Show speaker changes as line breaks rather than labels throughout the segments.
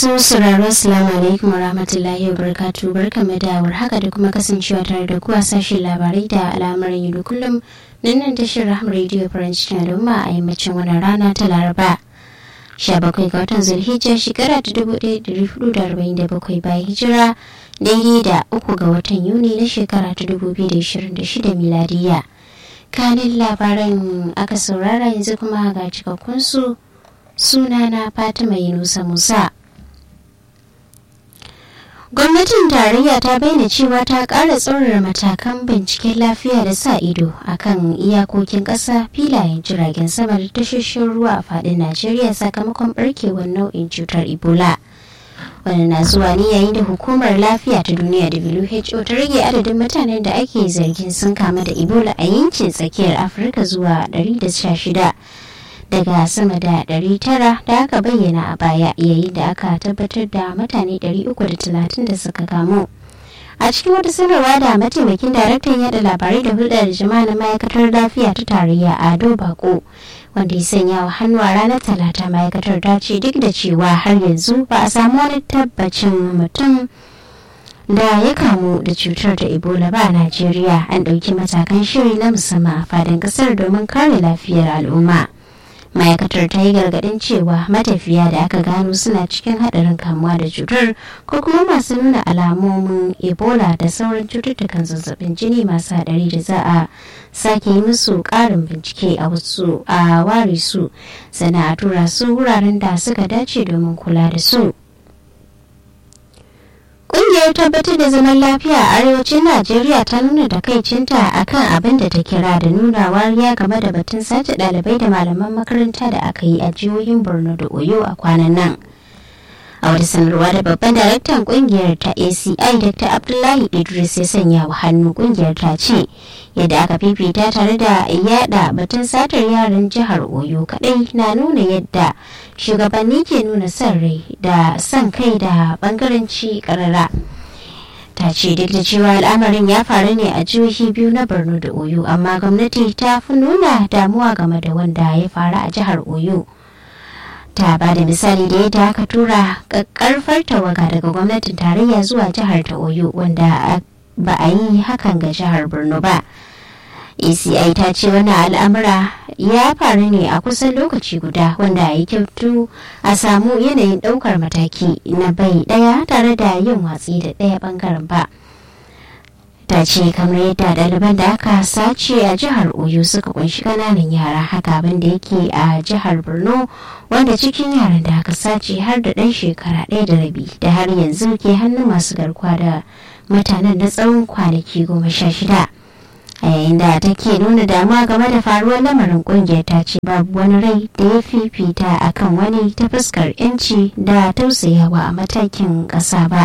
Sun sauraro Assalamu alaikum wa rahmatullahi wa barakatu barkamu da haka da kuma kasancewa tare da kuwa sashen labarai da al'amuran yau da kullum nan nan tashar Raham Radio French na Lumma a yammacin wannan rana ta Laraba. 17 ga watan Zulhijja shekara ta 1447 bayan hijira daidai da uku ga watan Yuni na shekara ta 2026 miladiya. Kanin labaran aka saurara yanzu kuma ga cikakkun su sunana Fatima Yunusa Musa. gwamnatin tarayya ta bayyana cewa ta ƙara tsaurara matakan binciken lafiya da sa ido a kan iyakokin ƙasa filayen jiragen sama da tashoshin ruwa a faɗin najeriya sakamakon ɓarkewar nau'in cutar ebola wani na zuwa ne yayin da hukumar lafiya ta duniya who ta rage adadin mutanen da ake zargin sun kama da ebola a yankin tsakiyar afirka zuwa 116 daga sama da 900 da aka bayyana a baya yayin da aka tabbatar da mutane 330 da suka kamu a cikin wata sanarwa da mataimakin daraktan yada labarai da hulɗar jama'a na ma'aikatar lafiya ta tarayya ado bako wanda ya sanya wa hannu a ranar talata ma'aikatar ta ce duk da cewa har yanzu ba a samu wani tabbacin mutum da ya kamu da cutar da ebola ba a najeriya an ɗauki matakan shiri na musamman a fadin ƙasar domin kare lafiyar al'umma. ma'aikatar ta yi gargadin cewa matafiya da aka gano suna cikin hadarin kamuwa da cutar ko kuma masu nuna alamomin ebola da sauran cututtukan zazzabin jini masu hadari da za a sake yi musu karin bincike a wasu a ware su sana a tura su wuraren da suka dace domin kula da su Ƙungiyar tabbatar da zaman lafiya a arewacin Najeriya ta nuna takaicinta akan abin da ta kira da nuna wariya game da batun sace ɗalibai da malaman makaranta da aka yi a jihohin Borno da Oyo a kwanan nan. A wata sanarwa da babban daraktan ƙungiyar ta ACI Dr. Abdullahi Idris ya sanya wa hannu ƙungiyar ta ce yadda aka fifita tare da yada batun satar yaran jihar Oyo kadai na nuna yadda shugabanni ke nuna son rai da son kai da bangaranci karara ta ce duk da cewa al'amarin ya faru ne a jihohi biyu na borno da oyo amma gwamnati ta fi nuna damuwa game da wanda ya faru a jihar oyo ta ba da misali da yadda aka tura karfar tawaga daga gwamnatin tarayya zuwa jihar ta oyo wanda ba a yi hakan ga jihar borno ba eci ta ce wani al'amura ya faru ne a kusan lokaci guda wanda ya kyautu a samu yanayin daukar mataki na bai daya tare da yin watsi da daya bangaren ba ta ce kamar yadda ɗaliban da aka sace a jihar oyo suka kunshi kananan yara haka abin da yake a jihar borno wanda cikin yaran da aka sace har da ɗan shekara ɗaya da rabi da har yanzu ke hannun masu garkuwa da mutanen na tsawon kwanaki goma sha shida a yayin da take nuna damuwa game da faruwar lamarin kungiyar ta ce babu wani rai da ya fifita akan wani ta fuskar yanci da tausayawa a matakin ƙasa ba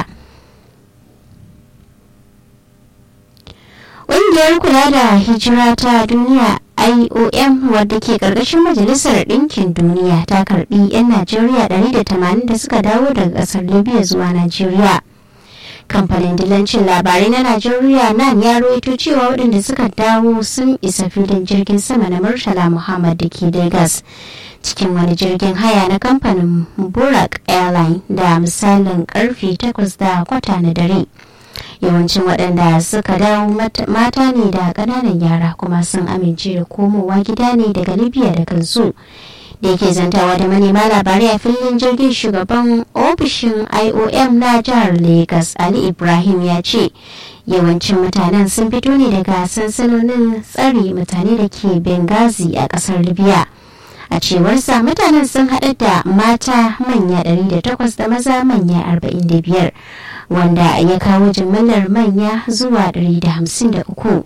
ƙungiyar kula da hijira ta duniya IOM wadda ke ƙarƙashin Majalisar Ɗinkin Duniya ta karɓi 'yan Najeriya 180 da suka dawo daga ƙasar Libya zuwa Najeriya. kamfanin dilancin labarai na najeriya nan ya rawaito cewa waɗanda suka dawo sun isa filin jirgin sama na murtala muhammad da ke lagos cikin wani jirgin haya na kamfanin burak airline da misalin karfe 8 da kwata na dare yawancin waɗanda suka dawo mata ne da ƙananan yara kuma sun amince da komowa gida ne daga libya da kansu da yake zantawa da manema labarai a filin jirgin shugaban ofishin iom na jihar lagos ali ibrahim ya ce yawancin mutanen sun fito ne daga sansanonin tsari mutane da ke benghazi a kasar libya a cewarsa mutanen sun haɗa da mata manya 108 da maza manya 45 wanda ya kawo jimillar manya zuwa 153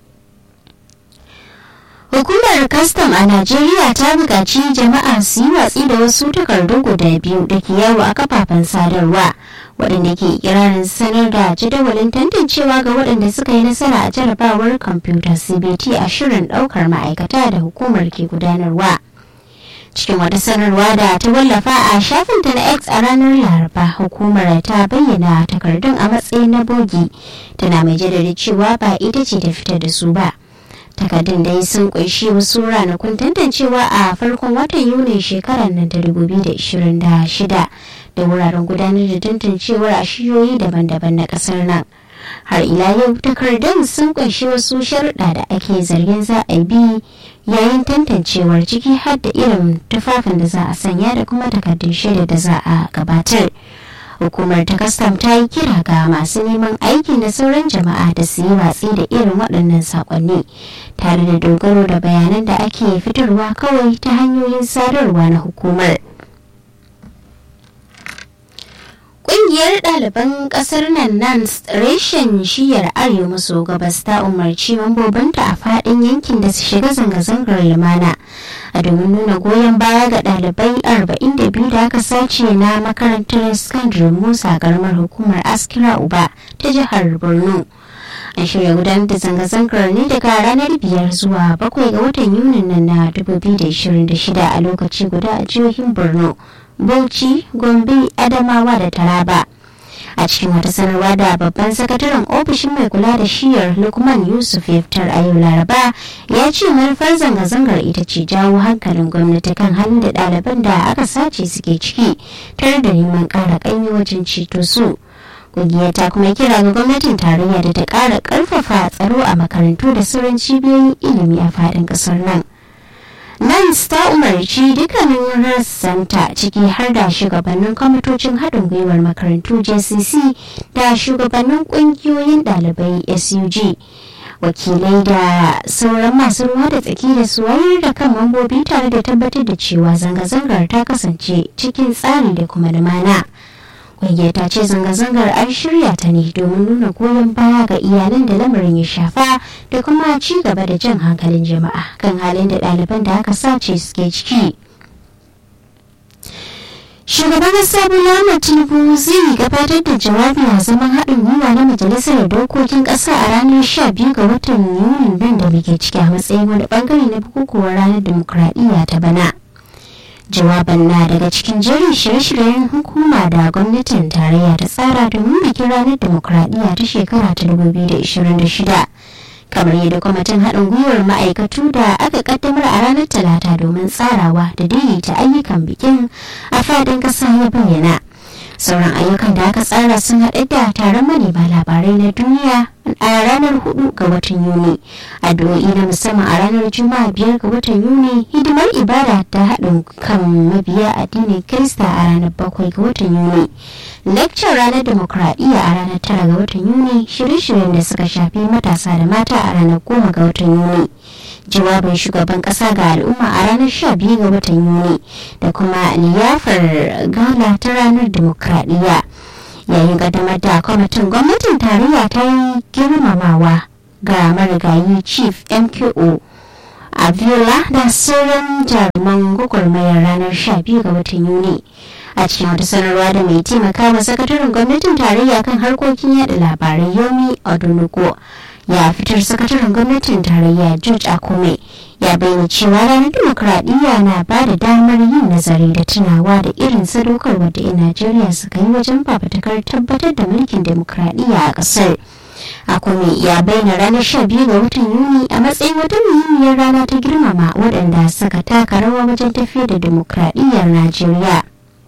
Hukumar kastam a Najeriya ta buƙaci jama'a su yi watsi da wasu takardu guda biyu da ke yawo a kafafen sadarwa waɗanda ke kirarin sanar da jadawalin tantancewa ga waɗanda suka yi nasara a jarabawar kwamfuta CBT a shirin ɗaukar ma'aikata da hukumar ke gudanarwa. Cikin wata sanarwa da ta wallafa a shafinta na X a ranar Laraba, hukumar ta bayyana takardun a matsayin na bogi, tana mai jaddada cewa ba ita ce ta fitar da su ba. takardun dai sun kunshi wasu ranakun tantancewa a farkon watan yuni shekarar nan ta 2026 da wuraren gudanar da tantancewar a shiyoyi daban-daban na ƙasar nan. har ila yau takardun sun kunshi wasu sharuɗa da ake zargin za a bi yayin tantancewar ciki har da irin tufafin da za a sanya da kuma takardun shaida da za a gabatar hukumar ta kastam ta yi kira ga masu neman aiki da sauran jama'a da su yi watsi da irin waɗannan saƙonni tare da dogaro da bayanan da ake fitarwa kawai ta hanyoyin sadarwa na hukumar. Ƙungiyar ɗaliban ƙasar nan nan reshen shiyar arewa maso gabas ta umarci mambobinta a faɗin yankin da su shiga zanga-zangar lumana a domin nuna goyon baya ga ɗalibai 42 da aka sace na makarantar sakandare musa karamar hukumar askira uba ta jihar borno an shirya gudanar da zanga-zangar ne daga ranar biyar zuwa bakwai ga watan yunin nan na 2026 a lokaci guda a jihohin borno Bauchi, Gombe, Adamawa da Taraba. A cikin wata sanarwa da babban sakataren ofishin mai kula da shiyar Lukman Yusuf ya fitar a yau Laraba ya ce manufar zanga-zangar ita ce jawo hankalin gwamnati kan halin da ɗaliban da aka sace suke ciki tare da neman ƙara ƙaimi wajen ceto su. Ƙungiyar ta kuma kira ga gwamnatin tarayya da ta ƙara ƙarfafa tsaro a makarantu da sauran cibiyoyin ilimi a faɗin ƙasar nan. Nans ta umarci dukkanin rassanta ciki har da shugabannin kwamitocin haɗin gwiwar makarantu JCC da shugabannin ƙungiyoyin ɗalibai SUG. wakilai da sauran masu ruwa da tsaki da su wayar da kan mambobi tare da tabbatar da cewa zanga-zangar ta kasance cikin tsari da kuma lumana. Ƙungiyar ta ce zanga-zangar an shirya ta ne domin nuna goyon baya ga iyalan da lamarin ya shafa da kuma ci gaba da jan hankalin jama'a kan halin da ɗaliban da aka sace suke ciki. Shugaban ƙasa Bola Tinubu zai gabatar da jawabi a zaman haɗin gwiwa na Majalisar Dokokin Ƙasa a ranar 12 ga watan Yunin nan da muke ciki a matsayin wani bangare na bukukuwar ranar dimokuraɗiyya ta bana. jawaban na daga cikin jerin shirye-shiryen hukuma da gwamnatin tarayya ta tsara domin bikin ranar demokuraɗiyya ta shekara ta 2026 kamar yadda kwamitin haɗin gwiwar ma'aikatu da aka kaddamar a ranar talata domin tsarawa da daidaita ayyukan bikin a fadin ƙasa ya bayyana sauran ayyukan da aka tsara sun haɗa da taron manema labarai na duniya a ranar 4 ga watan yuni addu'o'i na musamman a ranar juma'a biyar ga watan yuni hidimar ibada ta haɗin kan mabiya addinin kirista a ranar 7 ga watan yuni lecture ranar demokradiyya a ranar 9 ga watan yuni shirye-shiryen da suka shafi matasa da mata a ranar 10 ga watan yuni jawabin shugaban kasa ga al'umma a ranar 12 ga watan yuni da kuma liyafar gala ta ranar demokradiyya yayin kaddamar da kwamitin gwamnatin tarayya ta yi girmamawa ga marigayi chief mko abiola da sauran jaruman gwagwarmayar ranar 12 ga watan yuni a cikin wata sanarwa da mai taimaka wa sakataren gwamnatin tarayya kan harkokin yada labarai yomi odunugo ya fitar sakataren gwamnatin tarayya george akume ya bayyana cewa ranar dimokuraɗiyya na ba da damar yin nazari da tunawa da irin sadaukarwar da 'yan najeriya suka yi wajen fafatakar tabbatar da mulkin dimokuraɗiyya a ƙasar akume ya bayyana ranar 12 ga watan yuni a matsayin wata muhimmiyar rana ta girmama waɗanda suka taka rawa wajen tafiyar da dimokuraɗiyyar najeriya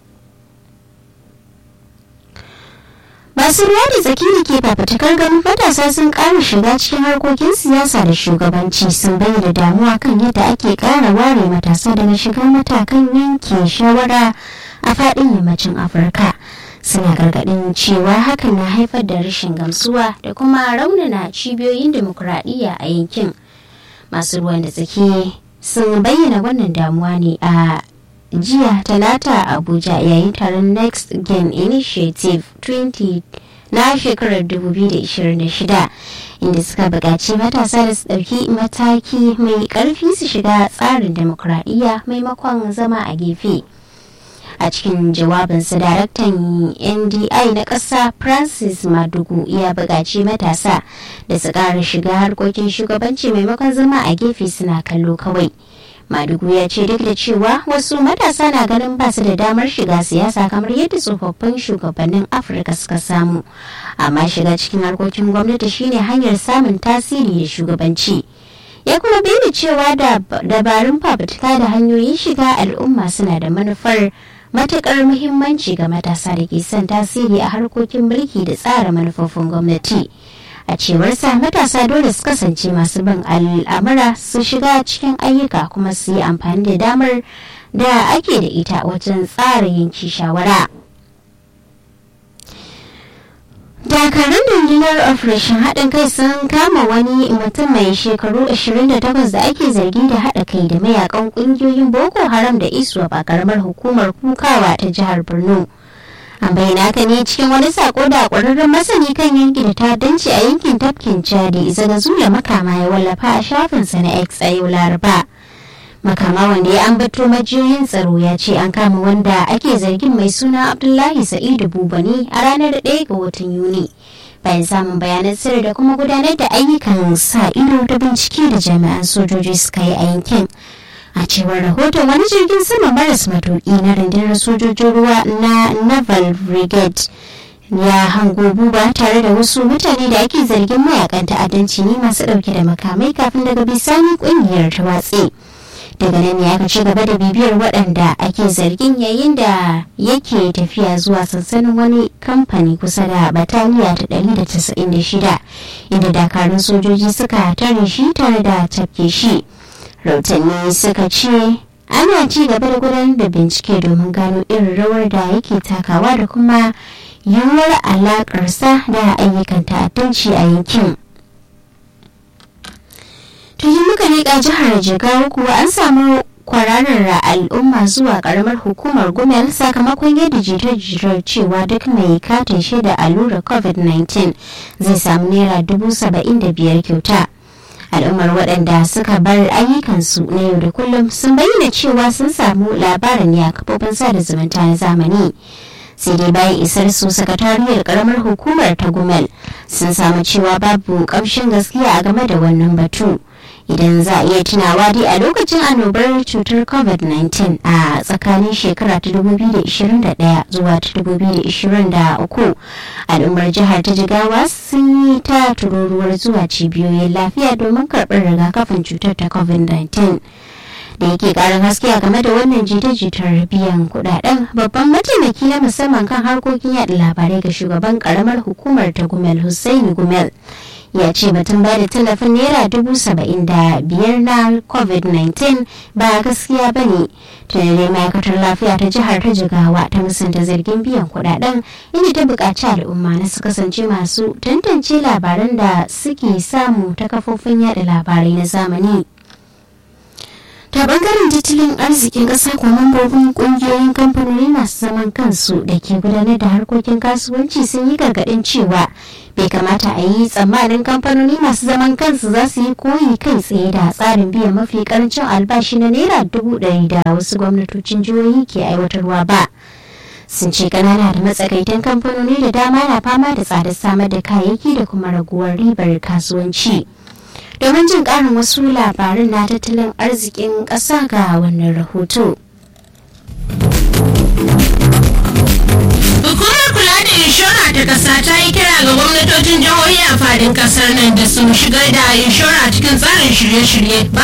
masu ruwa da tsaki da ke fafatakar ganin matasa sun ƙara shiga cikin harkokin siyasa da shugabanci sun bayyana damuwa kan yadda ake ƙara ware matasa daga shigar matakan yanke shawara a faɗin yammacin afirka suna gargaɗin cewa hakan na haifar da rashin gamsuwa da kuma raunana cibiyoyin demokuraɗiyya a yankin masu ruwan da tsaki sun bayyana wannan damuwa ne a jiya talata abuja yayin taron next gen initiative 20 na shekarar 2026 inda suka buƙaci matasa da su ɗauki mataki mai ƙarfi su shiga tsarin demokuraɗiyya maimakon zama a gefe a cikin jawabinsa daraktan ndi na ƙasa francis madugu ya buƙaci matasa da su ƙara shiga harkokin shugabanci maimakon zama a gefe suna kallo kawai madugu ya ce duk da cewa wasu matasa na ganin ba su da damar shiga siyasa kamar yadda tsofaffin shugabannin afirka suka samu amma shiga cikin harkokin gwamnati shine hanyar samun tasiri da shugabanci ya kuma bayyana cewa da dabarun fafutuka da hanyoyin shiga al'umma suna da manufar matuƙar muhimmanci ga matasa da ke son tasiri a harkokin mulki da tsara manufofin gwamnati a cewarsa matasa dole su kasance masu bin al'amura su shiga cikin ayyuka kuma su yi amfani da damar da ake da ita wajen tsara yanki shawara. dakarun rundunar operation haɗin kai sun kama wani mutum mai shekaru 28 da ake zargi da haɗa kai da mayakan ƙungiyoyin boko haram da isuwa ba karamar hukumar kukawa ta jihar borno an bayyana haka ne cikin wani sako da ƙwararren masani kan yanki da ta'addanci a yankin tafkin chadi zaga zula makama ya wallafa a shafinsa na x a yau laraba makama wanda ya ambato majiyoyin tsaro ya ce an kama wanda ake zargin mai suna abdullahi sa'idu bubani a ranar 1 ga watan yuni bayan samun bayanan sirri da kuma gudanar da ayyukan sa ido da bincike da jami'an sojoji suka yi a yankin a cewar rahoton wani jirgin sama maras matuki na rundunar sojojin ruwa na naval brigade ya hango buba tare da wasu mutane da ake zargin mayakan ta'addanci ne masu dauke da makamai kafin daga bisani kungiyar ta watse daga nan ya aka ci gaba da bibiyar waɗanda ake zargin yayin da yake tafiya zuwa sansanin wani kamfani kusa da bataliya ta 196 inda dakarun sojoji suka tare shi tare da tafke shi rautanni suka ce ana ci gaba da gudanar da bincike domin gano irin rawar da yake takawa da kuma yiwuwar alakarsa da ayyukan ta'addanci a yankin tuni muka leƙa jihar jigawa kuwa an samu kwararar al'umma zuwa karamar hukumar gumel sakamakon yadda jita-jitar cewa duk mai katin shaida allurar covid-19 zai samu naira dubu saba'in da biyar kyauta al'ummar waɗanda suka bar ayyukansu na yau da kullum sun bayyana cewa sun samu labarin ne a kafofin sada zumunta na zamani sai dai bayan isar su sakatariyar karamar hukumar ta gumel sun samu cewa babu ƙamshin gaskiya a game da wannan batu idan za a iya tunawa dai a lokacin annobar cutar covid-19 a tsakanin shekara ta 2021 zuwa ta 2023 al'ummar jihar ta jigawa sun yi ta tururuwar zuwa cibiyoyin lafiya domin karɓar rigakafin cutar ta covid-19 da yake karin haske a game da wannan jita-jitar biyan kudaden babban mataimaki na musamman kan harkokin yada labarai ga shugaban karamar hukumar ta gumel hussaini gumel ya ce batun ba da tallafin naira dubu saba'in da biyar na covid-19 ba gaskiya ba ne tunanai ma'aikatar lafiya ta jihar ta jigawa ta musanta zargin biyan kudaden inda ta buƙaci al'umma na su kasance masu tantance labaran da suke samu ta kafofin yada labarai na zamani ta bangaren tattalin arzikin ƙasa ko mambobin ƙungiyoyin kamfanoni masu zaman kansu da ke gudanar da harkokin kasuwanci sun yi gargaɗin cewa bai kamata a yi tsammanin kamfanoni masu zaman kansu za su yi koyi kai tsaye da tsarin biyan mafi karancin albashi na naira dubu ɗari da wasu gwamnatocin jihohi ke aiwatarwa ba sun ce kanana da matsakaitan kamfanoni da dama na fama da tsadar samar da kayayyaki da kuma raguwar ribar kasuwanci. domin jin karin wasu labarin na tattalin arzikin ƙasa ga wannan rahoto.
Hukumar kula da inshora ta ƙasa ta yi kira ga gwamnatocin jihohi a fadin ƙasar nan da su shigar da inshora cikin tsarin shirye-shirye